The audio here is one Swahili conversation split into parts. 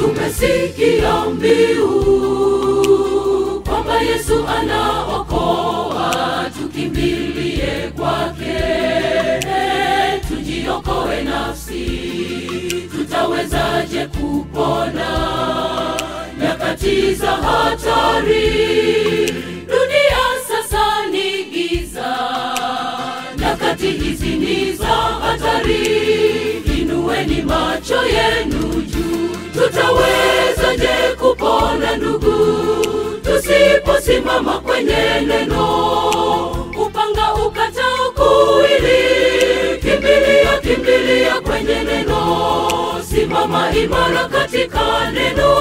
Tumesikia mbiu kwamba Yesu anaokoa, tukimbilie kwake, tujiokoe nafsi. Tutawezaje kupona nyakati za hatari? Dunia sasa ni giza, nyakati hizi ni za hatari. Inueni macho yenu juu, tutawezaje kupona ndugu, tusiposimama kwenye neno? Upanga ukatao kuwili, kimbilia, kimbilia kwenye neno, simama imara katika neno.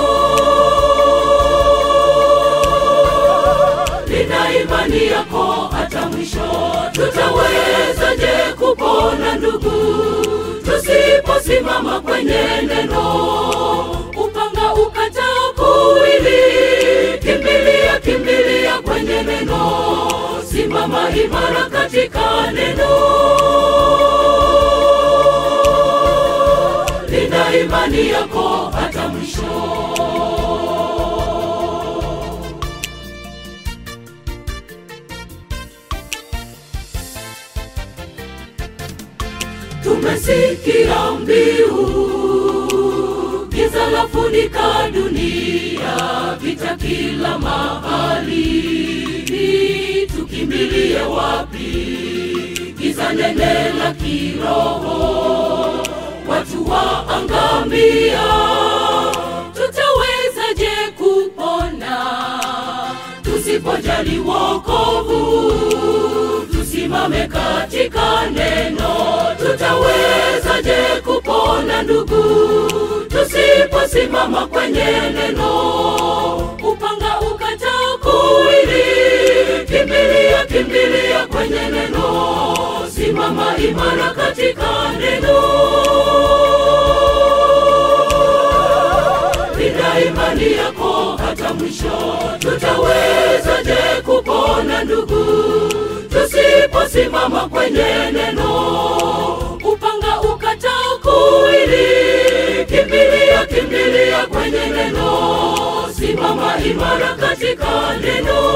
Nina imani yako hata mwisho, tutawezaje kupona ndugu, tusiposimama kwenye neno? Upanga ukatao kuwili, kimbilia, kimbilia kwenye neno, simama imara katika neno. Nina imani yako hata mwisho. Tumesikia mbiu, giza lafunika dunia, vita kila mahali. Tukimbilie wapi? Giza nene la kiroho, watu waangamia. Tutawezaje kupona tusipojali wokovu? Tusimame katika neno, tutawezaje kupona ndugu, tusiposimama kwenye neno? Upanga ukatao kuwili, kimbilia, kimbilia kwenye neno, simama imara katika neno. Nina imani yako hata mwisho, tutawezaje kupona ndugu, tusiposimama kwenye neno? Upanga ukatao kuwili, kimbilia, kimbilia kwenye neno, simama imara katika neno.